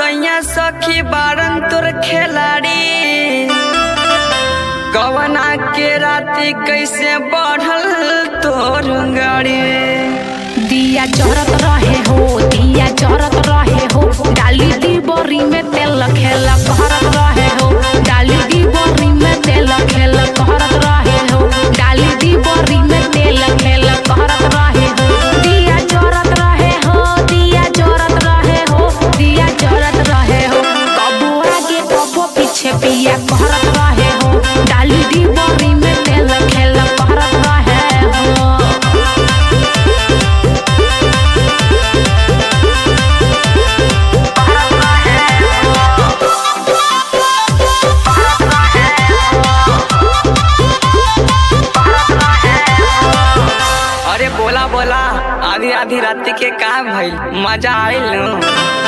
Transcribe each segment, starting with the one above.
सैया सखी बारन तोर खिलाड़ी कवना के राती कैसे बढ़ल तोर गाड़ी दिया जरत रहे हो दिया जरत रहे हो डाली दी बोरी में तेल खेल करत रहे हो डाली दी बोरी में तेल खेल करत रहे हो डाली दी बोरी में तेल खेल करत रहे हो दिया जरत रहे हो दिया जरत रहे हो दिया जरत रहे हो कबो आगे कबो पीछे पिया करत रहे हो डाली दी बोरी में तेल खेल करत रहे हो अरे बोला बोला आधी आधी रात के का भइल मजा आइल न?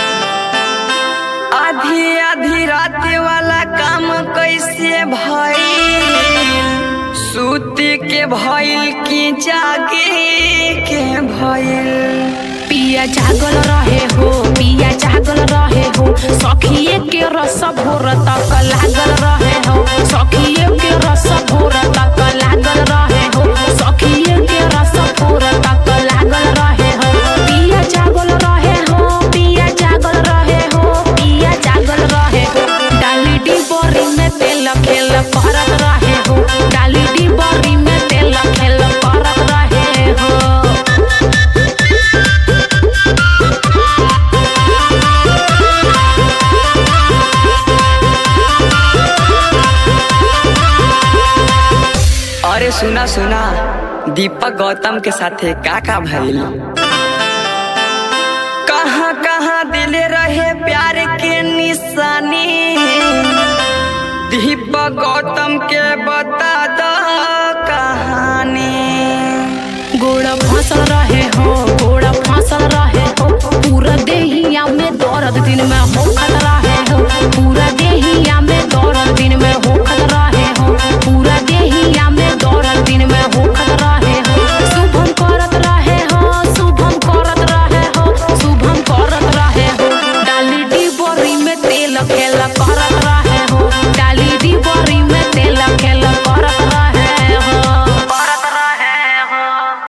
आधी आधी रात वाला काम कैसे भइल सूती के भइल की जागे के भइल पिया जागल रहे हो पिया जागल रहे हो सखिए के रस भोर तक लागल रहे हो सखिए के रस भोर तक लागल रहे हो सखिए के रस भोर तक लागल रहे हो पिया जागल रहे हो पिया जागल रहे हो पिया जागल रहे हो डाली डी बोरी में तेल खेल करत रहे हो डाली डी बोरी में तेल खेल करत रहे हो अरे सुना सुना दीपक गौतम के साथे का का भइल कहाँ कहाँ दिले रहे प्यार के निशानी दीपक गौतम के बता दो कहानी गोड़ फसल रहे हो गोड़ फसल रहे हो पूरा देहिया में दर्द दिन में हो रहे हो पूरा